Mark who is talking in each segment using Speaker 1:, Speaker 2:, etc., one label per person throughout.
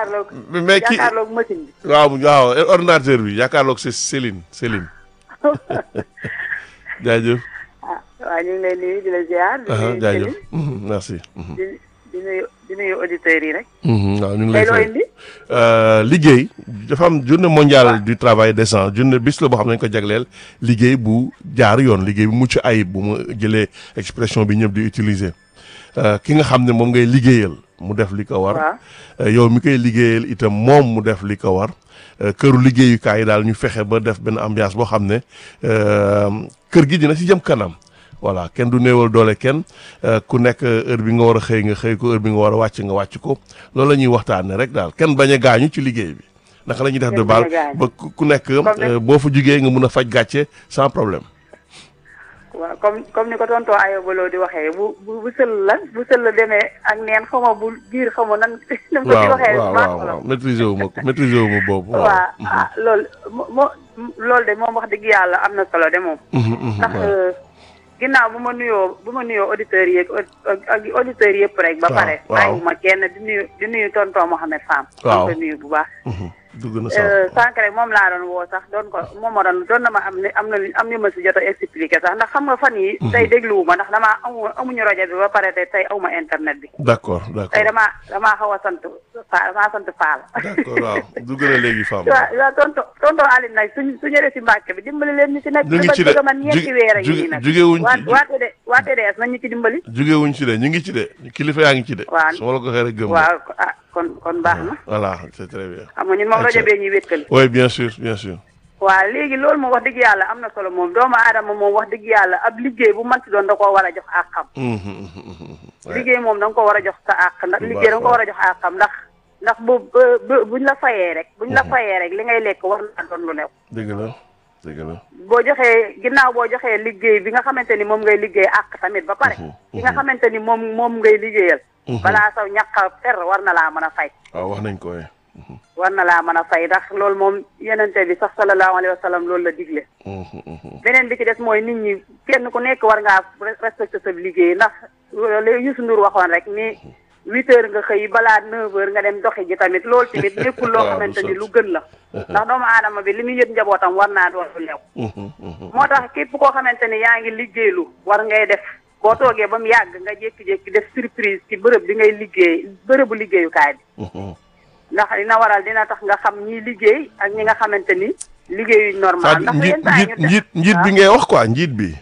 Speaker 1: jàkkaarloog
Speaker 2: mais ki
Speaker 1: jàkkaarloog machine bi
Speaker 2: waaw waaw ordinateur bi yaakaarloog c'est Céline Céline jaajëf
Speaker 1: ah waaw ñu ngi lay nuyu di la ziar di
Speaker 2: aha
Speaker 1: nuyu
Speaker 2: jaajëf
Speaker 1: Céline,
Speaker 2: Mhm, merci Mhm.
Speaker 1: di di nuyu di nuyu auditeurs yi rek
Speaker 2: Mhm, waaw ñu ngi
Speaker 1: tey
Speaker 2: lay
Speaker 1: loo
Speaker 2: fay
Speaker 1: indi
Speaker 2: Euh, liggéey dafa am journée mondiale du travail décent journée bis la boo xam ne dañu ko jagleel liggéey bu jaar yoon liggéey bu mucc ayib bu mu jëlee expression bi ñëpp di utiliser Euh, ki nga xam ne moom ngay liggéeyal mu def li ko war
Speaker 1: waaw
Speaker 2: Euh, yow mi koy liggéeyal itam moom mu def li ko war Euh, këru liggéeyukaay yi daal ñu fexe ba def benn ambiance boo xam ne euh, kër gi dina ci jëm kanam voilà kenn du néewal doole kenn euh, ku nekk heure bi nga war a xëy nga xëy ko heure bi nga war a wàcc nga wàcc ko loolu la ñuy waxtaanee rek daal kenn bañ a gaañu ci liggéey bi naka la ñuy def de
Speaker 1: Kenn
Speaker 2: baal
Speaker 1: bañ a gaañu.
Speaker 2: ba ku ku nekk
Speaker 1: Comme
Speaker 2: euh, boo fa jugee nga mun a faj gàcce sans problème.
Speaker 1: waaw comme comme ni ko tontoo ayobaloo di waxee bu bu bu sël la bu sël la demee ak neen xaw ma bu biir xaw ma nan nan ko ci
Speaker 2: waaw
Speaker 1: waxee
Speaker 2: waaw
Speaker 1: baax
Speaker 2: waaw
Speaker 1: la
Speaker 2: waaw maîtriser wu ma ko maîtriser wu ma boobu. waaw
Speaker 1: waaw ah loolu mo mo loolu de moom wax dëgg yàlla am na solo de moom
Speaker 2: Mhm, mhm,
Speaker 1: ndax
Speaker 2: waaw.
Speaker 1: euh, ginnaaw bu ma nuyoo bu ma nuyoo auditeurs yi ak ak auditeurs yëpp rek ba
Speaker 2: Waaw,
Speaker 1: pare
Speaker 2: waaw.
Speaker 1: bàyyiwuma kenn di nuyu di nuyu tonton Mohamed Fam
Speaker 2: Waaw.
Speaker 1: ko nuyu bu baax
Speaker 2: Mhm, dugg na sax.
Speaker 1: Euh, sànq rek moom laa doon woo sax doon ko moom ma doon doon na ma am ne am na am ni ma si jot a expliqué sax ndax xam nga fan yi tey dégluwuma ndax damaa amu amuñu rajo bi ba pare te tey awma internet bi
Speaker 2: d'accord
Speaker 1: tey
Speaker 2: d'accord
Speaker 1: damaa damaa xaw a sant Faal damaa sant Faal
Speaker 2: d'accord waaw dugg na léegi femme.
Speaker 1: waaw waaw tonton tonton Aline nag suñ su ñëwee si Mbàkke bi dimbali leen ñu si nekk
Speaker 2: ñu ngi ci de
Speaker 1: bëgg man ñeenti
Speaker 2: ju-
Speaker 1: weer a ngi
Speaker 2: ju-
Speaker 1: nii nag
Speaker 2: jugewuñ
Speaker 1: waa
Speaker 2: ci-
Speaker 1: waa TD waa TDS nañ ñu ci dimbali
Speaker 2: jugewuñ ci de ñu ngi ci de kilifa yaa ngi ci de.
Speaker 1: Waaw.
Speaker 2: su ma la ko waxee rek gëm.
Speaker 1: waaw ah kon kon baax na
Speaker 2: voilà c'est très bien.
Speaker 1: xam nga ñun moom rajo bee ñuy wéttali
Speaker 2: oui bien sûr bien sûr.
Speaker 1: waaw léegi loolu moom wax dëgg yàlla am na solo moom doomu aadama moom wax dëgg yàlla ab liggéey bu mënti doon da koo war a jox àqam
Speaker 2: Mhm, mhm, mhm, mhm. Ouais.
Speaker 1: liggéey moom da nga ko war a jox sa àq ndax
Speaker 2: Bu
Speaker 1: liggéey da nga ko
Speaker 2: baax,
Speaker 1: war a jox àqam ndax ndax bu bu buñ la fayee rek buñ la fayee rek li ngay lekk war naa doon lu new
Speaker 2: dëgg la dëgg la.
Speaker 1: boo joxee ginnaaw boo joxee liggéey bi nga xamante ni moom ngay liggéey àq tamit ba pare
Speaker 2: Mhm,
Speaker 1: ki nga xamante ni moom moom ngay liggéeyal
Speaker 2: Mhm.
Speaker 1: balaa saw ñàkk a fer war na laa mën a fay
Speaker 2: waaw wax nañ ko waaye.
Speaker 1: war na laa mën a fay ndax loolu moom yenente bi sax sallallahu alayhi wa sallam loolu la digle
Speaker 2: Mhm, mhm.
Speaker 1: beneen bi ci des mooy nit ñi kenn ku nekk war ngaa respecté sa liggéey ndax loolu Youssou Ndour waxoon rek ni huit heures nga xëy balaa neuf heures nga dem doxi ji tamit loolu tamit nekkul loo
Speaker 2: Waaw,
Speaker 1: xamante
Speaker 2: du
Speaker 1: ni
Speaker 2: sotti.
Speaker 1: lu gën la ndax doomu aadama bi li muy yët njabootam war naa doon lu lew
Speaker 2: Mhm, mhm.
Speaker 1: moo tax képp koo xamante ni yaa ngi liggéeylu war ngay def boo toogee ba mu yàgg nga jékki-jékki def surprise ci bërëb bi ngay liggéey bërëbu liggéeyukaay bi
Speaker 2: Mhm.
Speaker 1: ndax dina waral dina tax nga xam ñi liggéey ak ñi nga xamante ni liggéeyuñ normal
Speaker 2: c'est-à-dire
Speaker 1: ndax
Speaker 2: njiit
Speaker 1: yenn saa yi
Speaker 2: njiit
Speaker 1: ñu
Speaker 2: njiit njiit bi ngay wax quoi njiit bi.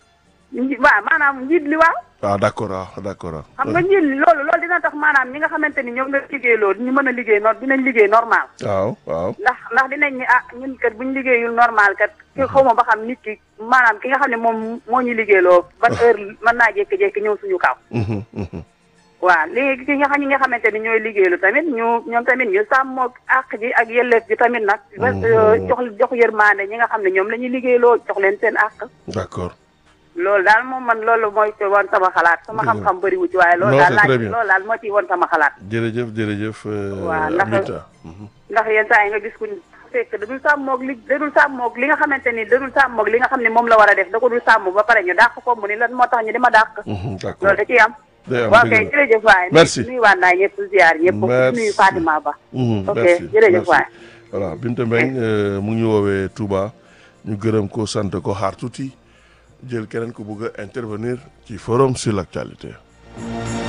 Speaker 1: nji- waaw maanaam njiit li waaw
Speaker 2: waaw d'accord waaw d'accord waaw.
Speaker 1: xam nga njiit li loolu loolu dina tax maanaam ñi nga xamante ni ñoom nga liggéey loolu ñu mën a liggéey no dinañ liggéey normal
Speaker 2: waaw waaw.
Speaker 1: ndax ndax dinañ ni ah ñun kat buñ liggéeyul normal kat ki xaw ma ba xam nit ki maanaam ki nga xam ne moom moo ñu liggéeyloo ban heure mën naa jékki-jékki ñëw suñu kaw
Speaker 2: Mhm, mhm.
Speaker 1: waaw léegi ki nga xam ñi nga xamante ni ñooy liggéeylu tamit ñu ñoom tamit ñu sàmmoo àq ji ak yelleef ji tamit nag jox jox yërmaande ñi nga xam ne ñoom la ñuy liggéeyloo jox leen seen àq
Speaker 2: d'accord.
Speaker 1: loolu daal moom man loolu mooy ci woon sama xalaat sama
Speaker 2: Dëgg la.
Speaker 1: xam-xam bëriwu ci waaye loolu
Speaker 2: Non,
Speaker 1: daal
Speaker 2: c'est
Speaker 1: laaj
Speaker 2: très bien.
Speaker 1: loolu daal moo ciy woon sama xalaat
Speaker 2: jërëjëf jërëjëf. euh,
Speaker 1: Waaw, ndax-
Speaker 2: Aminata. Mhm.
Speaker 1: ndax yenn saa yi nga gis ku fekk dadul sàmmoog li dadul sàmmoog li nga xamante ni dadul sàmmoog li nga xam ne moom la war a def da ko dul sàmm ba pare ñu dàq ko mu ni lan moo tax ñu dima dàq
Speaker 2: Mhm, d'accord.
Speaker 1: loolu da ciy am
Speaker 2: day am
Speaker 1: waaw
Speaker 2: dëgg
Speaker 1: kay
Speaker 2: la.
Speaker 1: jërëjëf waay
Speaker 2: Merci.
Speaker 1: nuyu waan naa ñëpp ziar ñëpp
Speaker 2: Merci.
Speaker 1: nuyu Fatima Ba
Speaker 2: Mhm,
Speaker 1: ok
Speaker 2: merci,
Speaker 1: jërëjëf
Speaker 2: merci.
Speaker 1: waay
Speaker 2: voilà Binta Mbengue euh, mu ngi ñu woowee Touba ñu gërëm ko sant ko xaar tuuti jël keneen ko bëgg a intervenir ci forum sur l'actualité